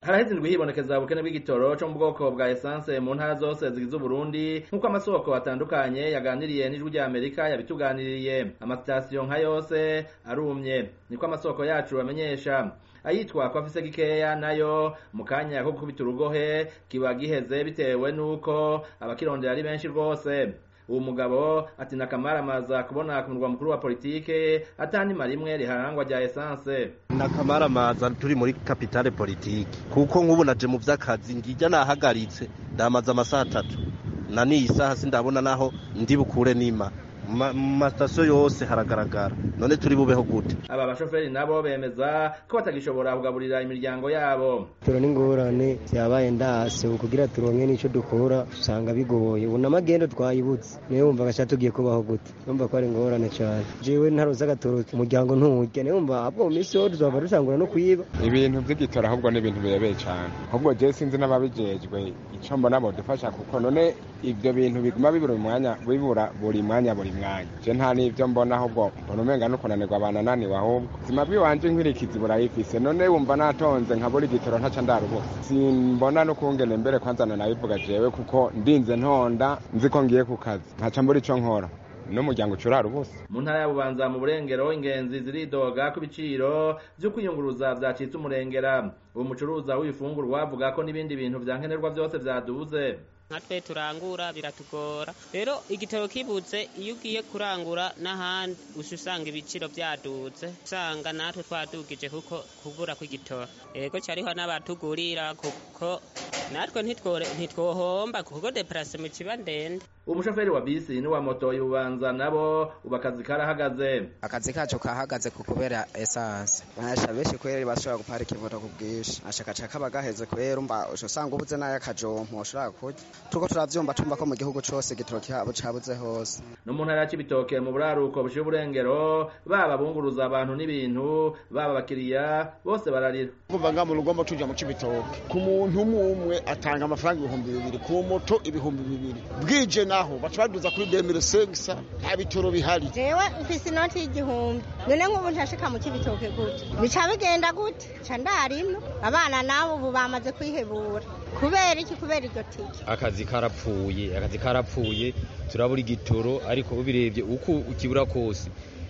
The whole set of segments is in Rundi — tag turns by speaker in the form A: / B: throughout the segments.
A: haraheze indwi hibonekeza ubukene bw'igitoro co mu bwoko bwa esanse mu ntara zose zigize uburundi nk'uko amasoko atandukanye yaganiriye n'ijwi rya amerika yabituganiriye amasitasiyo nka yose arumye niko amasoko yacu amenyesha ayitwa ko afise gikeya nayo mu kanya ko gukubita urugohe kiba giheze bitewe n'uko abakirondera ari benshi rwose uwo mugabo ati nakamaramaza kubona ku murwa mukuru wa politike atanima rimwe riharangwa rya esanse
B: nakamaramaza turi muri kapitale politike kuko nk'ubu naje mu vy'akazi ngijya nahagaritse ndamaze amasaha atatu na n'iyi saha sindabona naho ndi bukure nima mu masitasiyo yose haragaragara none turi bubeho gute
A: aba bashoferi nabo bemeza ko batagishobora kugaburira imiryango yabo
C: turo n'ingorane vyabaye ndase kugira turonke n'ico dukora usanga bigoye ubu n'amagendo twayibutse niyo wumva gaca tugiye kubaho gute numva ko ari ingorane cane jewe ntaroza agatoro umuryango nturya niyo wumva ahubwo mu minsi yose tuzova dutangura no kwiba
D: ibintu vy'igitora ahubwo ni ibintu birebeye cane ahubwo je sinzi n'ababijejwe ico mbona bodufasha kuko none ivyo bintu biguma bibura umwanya bibura buri mwanya buri mwanya je nta n'ivyo mbona ahubwo mbona umenga no kunanirwa banananiwe ahubwo ubuzima bwiwanje nkirikizi burayifise none wumva natonze nkabura igitoro ntaca ndarubuka simbona n'ukungene mbere kwanzana nabivuga jewe kuko ndinze ntonda nzi ko ngiye ku kazi nkaca mbura ico nkora n'umuryango ucurara ubusa
A: mu ntara ya bubanza mu burengero ingenzi ziridoga ku biciro vyo kwiyunguruza vyacitse umurengera uwo mucuruza w'ibifungurwa avuga ko n'ibindi bintu vya nkenerwa vyose vyaduze
E: nkatwe turangura biratugora rero igitoro kibuze iyo ugiye kurangura n'ahandi uca usanga ibiciro byaduze usanga natwe twadugije kuko kubura kw'igitoro yego cyariho n'abatugurira kuko natwe ntitwohomba kuko deparasema kiba ndende
A: umushoferi wa bisi n'uwa moto yubanza nabo ubu akazi karahagaze
F: akazi kacu kahagaze ku kubera esanse basha benshi kweri bashobora guparika imoto ku bwinshi ashakaca kaba gaheze kwera umva usanga ubuze n'ay'akajompo ushobora kurya turiko turavyumva tumva ko mu gihugu cose igitoro kihabo cabuze hose
A: no mu ntara ya cibitoke mu buraruko bushira uburengero baba bunguruza abantu n'ibintu baba abakiriya bose bararira
G: kuva nga mu rugombo tuja mu cibitoke ku muntu umwe umwe atanga amafaranga ibihumbi bibiri ku moto ibihumbi bibiri bwije naho baca baduza kuri demire sengisa nta bitoro bihari
H: jewe mfise inoti y'igihumbi none nk'ubu ntashika mu cibitoke gute bica bigenda gute ca ndarino abana nabo ubu bamaze kwihebura kubera iki kubera iryo tike
I: akazi karapfuye akazi karapfuye turabura igitoro ariko ubirebye uko ukibura kose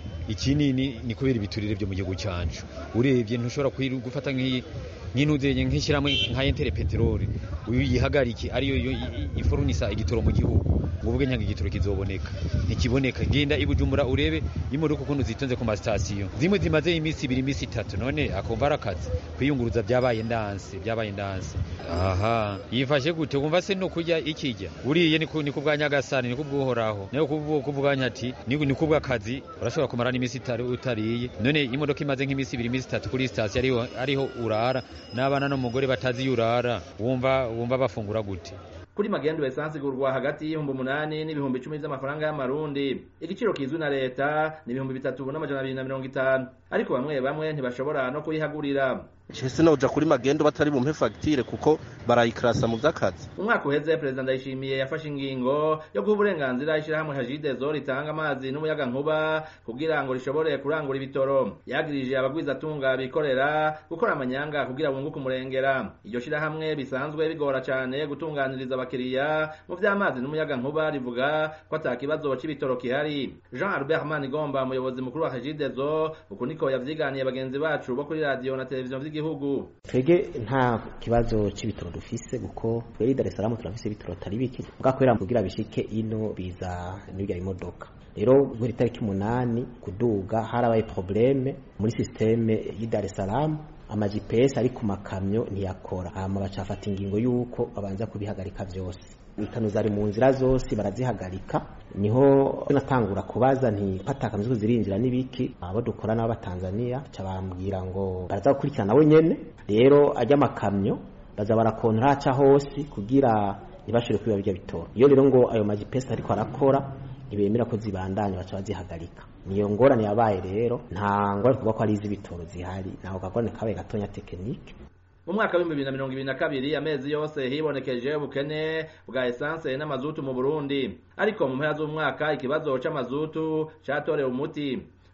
I: ikinini ni kubera ibiturire byo mu gihugu cyacu urebye ntushobora gufata nk'intuzenye nk'ishyirahamwe nka entere peteroli uyihagarike ariyo ifurunisa igitoro mu gihugu ngo uvuge nyange igitoro kizoboneka ntikiboneka genda ibujumbura urebe imodoka ukuntu zitonze ku masitasiyo zimwe zimaze iminsi ibiri iminsi itatu none akumva ari akazi kwiyunguruza byabaye ndanse byabaye ndanse aha yifashe gute wumva se no kurya ikijya uriye ni ku bwa nyagasani ni kubw'uhoraho nayo kubwanya ati ni kubw'akazi urashobora kumara n'iminsi utariye none imodoka imaze nk'iminsi ibiri iminsi itatu kuri sitasiyo ariho urara n'abana n'umugore batazi iyo urara wumva wumva bafungura gute
A: kuri magendo esansi igurwa hagati y'ibihumbi umunani n'ibihumbi icumi by'amafaranga y'amarundi igiciro kizwi na leta ni ibihumbi bitatu n'amajana abiri na mirongo itanu ariko bamwe bamwe ntibashobora no kuyihagurira
B: Chese noja kuri magendo batari bumpe fagitire kuko barayikrasa mu vy'akazi
A: umwaka uheze perezida ndayishimiye yafashe ingingo yo guha uburenganzira ishyirahamwe hajidezo ritanga amazi n'umuyaga nkuba kugira ngo rishobore kurangura ibitoro yagirije abagwizatunga bikorera gukora amanyanga kugira bunguke umurengera iryo shyirahamwe bisanzwe bigora cyane gutunganiriza abakiriya mu vy'amazi n'umuyaga nkuba rivuga ko ata kibazo c'ibitoro kihari jean albert manigomba umuyobozi mukuru wa hajidezo uku niko yavyiganiye bagenzi bacu bo kuri radiyo na televiziyo vy'igihugu gihugu
J: twege nta kibazo c'ibitoro dufise kuko tweri Dar es Salaam turafise ibitoro tari biki bwakwera kugira bishike ino biza n'ibya imodoka rero guhera itariki umunani kuduga harabaye probleme muri systeme y'i Dar es Salaam ama GPS ari ku makamyo ntiyakora hama bacafata ingingo y'uko babanza kubihagarika vyose ikano zari mu nzira zose barazihagarika niho natangura kubaza nti patakamizwe zirinjira n'ibiki abo dukora n'abo Tanzania ca bambwira ngo baraza gukurikirana we nyene rero ajya amakamyo baza barakontra aca hose kugira ntibashire kwiba bijya bitoro iyo rero ngo ayo majipesi ariko arakora ntibemera ko zibandanya baca bazihagarika niyo ngorane yabaye rero nta ngorane kuvuga ko ari iz'ibitoro zihari ntaho kagorane kabaye gatonya tekinike
A: mu mwaka w'ibihumbi bibiri na mirongo ibiri na kabiri amezi yose hibonekeje ubukene bwa esanse n'amazutu mu burundi ariko mu mpera z'umwaka ikibazo c'amazutu catorewe umuti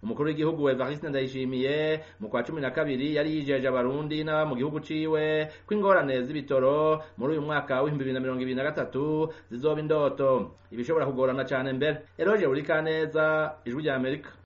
A: umukuru w'igihugu Evariste Ndayishimiye mu kwa cumi na kabiri yari yijeje abarundi n'aba mu gihugu ciwe ko ingorane z'ibitoro muri uyu mwaka w'ibihumbi bibiri na mirongo ibiri na gatatu zizoba indoto ibishobora kugorana cane mbere Eroge Burikaneza ijwi rya Amerika